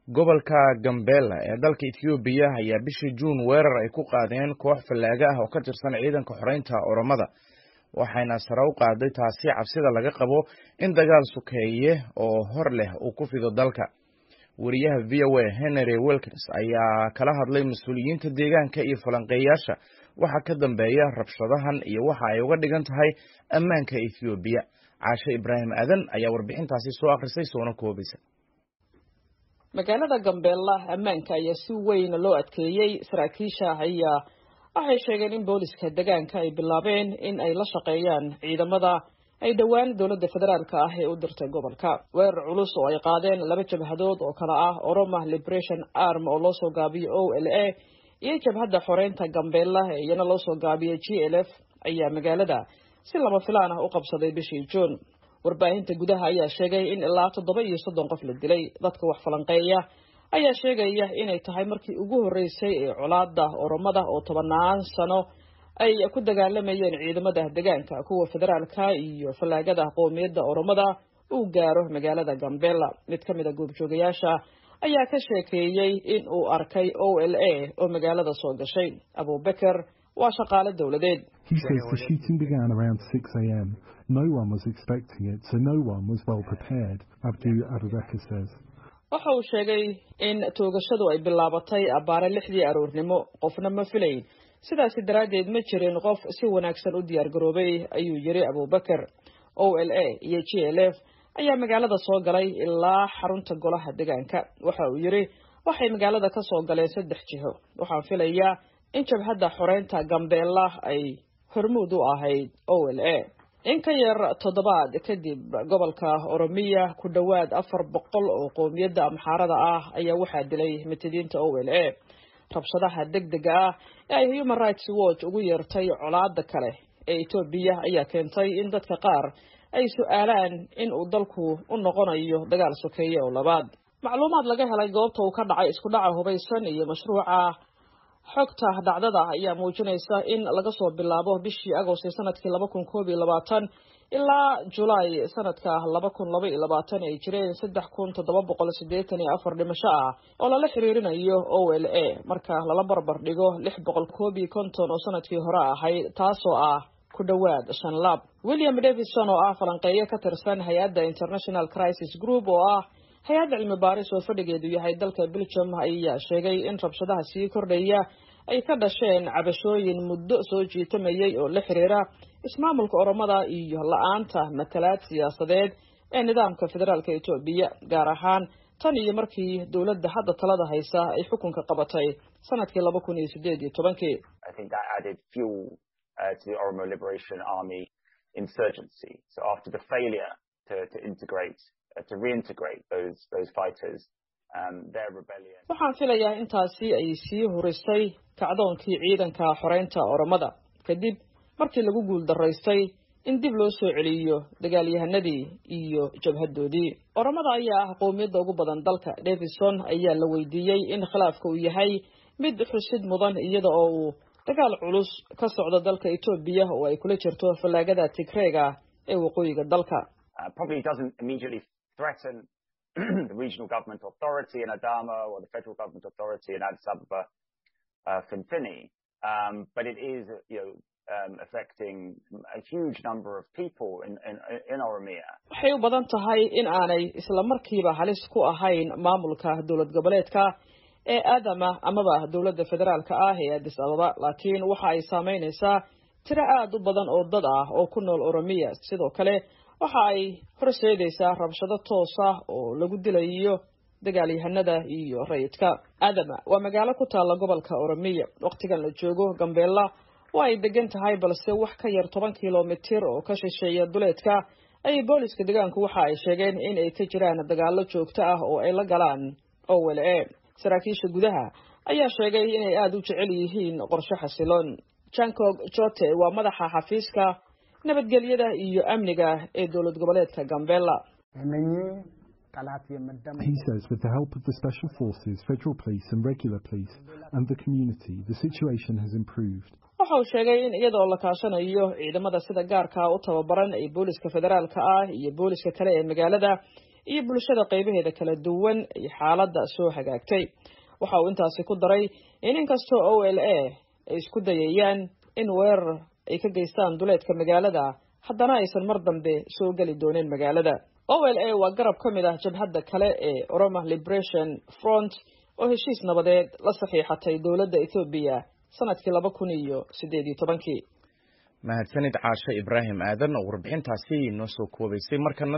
gobolka Gambela ee dalka Itoobiya ayaa bishii Juun weerar ay ku qaadeen koox fallaaga ah oo ka tirsan ciidanka xoreynta Oromada waxayna sare u qaaday taasi cabsida laga qabo in dagaal sukeeye oo hor leh uu ku fido dalka wariyaha v o a henry wilkins ayaa kala hadlay mas-uuliyiinta deegaanka iyo falanqeeyaasha waxa ka dambeeya rabshadahan iyo waxa ay uga dhigan tahay ammaanka ethoobiya caashe ibraahim aadan ayaa warbixintaasi soo akhrisay soona koobaysa magaalada gambeella ammaanka ayaa si weyn loo adkeeyey saraakiisha ayaa waxay sheegeen in booliska deegaanka ay bilaabeen in ay la shaqeeyaan ciidamada ay dhowaan dowladda federaalka ah ee u dirtay gobolka weerar culus oo ay qaadeen laba jabhadood oo kale ah oroma liberation arm oo loosoo gaabiyo o l a iyo jabhadda xoreynta gambeella ee iyana loosoo gaabiyey g l f ayaa magaalada si lama filaan ah u qabsaday bishii juun warbaahinta gudaha ayaa sheegay in ilaa toddoba iyo soddon qof la dilay dadka wax falanqeeya ayaa sheegaya inay tahay markii ugu horreysay ee colaada oromada oo tobanaan sano ay ku dagaalamayeen ciidamada deegaanka kuwa federaalka iyo fallaagada qowmiyadda oromada uu gaaro magaalada gambela mid ka mid a goobjoogayaasha ayaa ka sheekeeyey in uu arkay o l a oo magaalada soo gashay abubeker waa shaqaale dowladeed He says the shooting began around 6 a.m. No one was expecting it, so no one was well prepared, Abdu Abubakar says. waxa uu sheegay in toogashadu ay bilaabatay abbaare lixdii aroornimo qofna ma filayn sidaasi daraaddeed ma jirin qof si wanaagsan u diyaargaroobay ayuu yiri abuubakar o l a iyo g l f ayaa magaalada soo galay ilaa xarunta golaha deegaanka waxa uu yiri waxay magaalada ka soo galeen saddex jiho waxaan filayaa in jabhadda xoreynta gambeella ay hormuud u ahayd o l a in ka yar toddobaad kadib gobolka oromiya ku dhowaad afar boqol oo qowmiyadda amxaarada ah ayaa waxaa dilay matidiinta o l a rabshadaha deg dega ah ee ay human rights watch ugu yeertay colaada kale ee etoobiya ayaa keentay in dadka qaar ay su-aalaan in uu dalku u noqonayo dagaal sokeeye oo labaad macluumaad laga helay goobta uu ka dhacay isku dhaca hubaysan iyo mashruuca xogta dhacdada ayaa muujinaysa in laga soo bilaabo bishii agost sanadkii laba kun koob iyo labaatan ilaa julaay sanadka laba kun laba iyo labaatan ay jireen saddex kun toddoba boqol siddeetan iyo afar dhimasho ah oo lala xiriirinayo o l a marka lala barbar dhigo lix boqol koob iyo konton oo sanadkii hore ahayd taasoo ah ku dhowaad shan laab william davison oo ah falanqeeyo ka tirsan hay-adda international crisis group oo ah hay-adda cilmi baaris oo fadhigeedu yahay dalka belgium ayaa sheegay in rabshadaha sii kordhaya ay ka dhasheen cabashooyin muddo soo jiitamayay oo la xiriira ismaamulka oromada iyo la-aanta matalaad siyaasadeed ee nidaamka federaalka etoobiya gaar ahaan tan iyo markii dowladda hadda talada haysa ay xukunka qabatay sanadkii laba kun iyo sideed iyo tobankii to reintegrate those those fighters um, their rebellion. waxaan filayaa intaasi ay sii hurisay kacdoonkii ciidanka xoreynta oromada kadib markii lagu guul daraystay in dib loo soo celiyo dagaalyahanadii iyo jabhadoodii oromada ayaa ah qowmiyadda ugu badan dalka davison ayaa la weydiiyey in khilaafka uu yahay mid xusid mudan iyada oo uu dagaal culus ka socdo dalka etoobiya oo ay kula jirto fallaagada tigreega ee waqooyiga dalka Uh, probably doesn't immediately threaten the regional government authority in Adama or the federal government authority in Addis Ababa, uh, Finfini, um, but it is, you know, um, affecting a huge number of people in, in, in Oromia. waxay u badan tahay in aanay isla markiiba halis ku ahayn maamulka dowlad goboleedka ee aadama amaba dowladda federaalka ah ee addis ababa laakiin waxa ay saameynaysaa tiro aada u badan oo dad ah oo ku nool oromiya sidoo kale waxa ay horseedaysaa rabshado toos ah oo lagu dilayo dagaalyahanada iyo rayidka aadama waa magaalo ku taalla gobolka oromiya wakhtigan la joogo gambeella waa ay degan tahay balse wax ka yar toban kilomitir oo ka shisheeya duleedka ayay booliska deegaanku waxa ay sheegeen in ay ka jiraan dagaallo joogto ah oo ay la galaan o l a saraakiisha gudaha ayaa sheegay inay aada u jecel yihiin qorshe xasiloon jankog jote waa madaxa xafiiska nabadgelyada iyo amniga ee dowlad goboleedka gambela He says with the help of the special forces, federal police and regular police and the community, the situation has improved. waxa uu sheegay in iyadoo la kaashanayo ciidamada sida gaarka u tababaran ee booliska federaalka ah iyo booliska kale ee magaalada iyo bulshada qaybaheeda kala duwan iyo xaaladda soo hagaagtay waxa uu intaasi ku daray in inkastoo o l a ay isku dayayaan in weerar ay ka geystaan duleedka magaalada haddana aysan mar dambe soo geli doonin magaalada o l a waa garab ka mid ah jabhadda kale ee oroma liberation front oo heshiis nabadeed la saxiixatay dowladda ethoobiya sanadkii laba kun iyo siddeed iyo tobankii mahadsanid caashe ibraahim aadan oo warbixintaasi noo soo koobaysay markana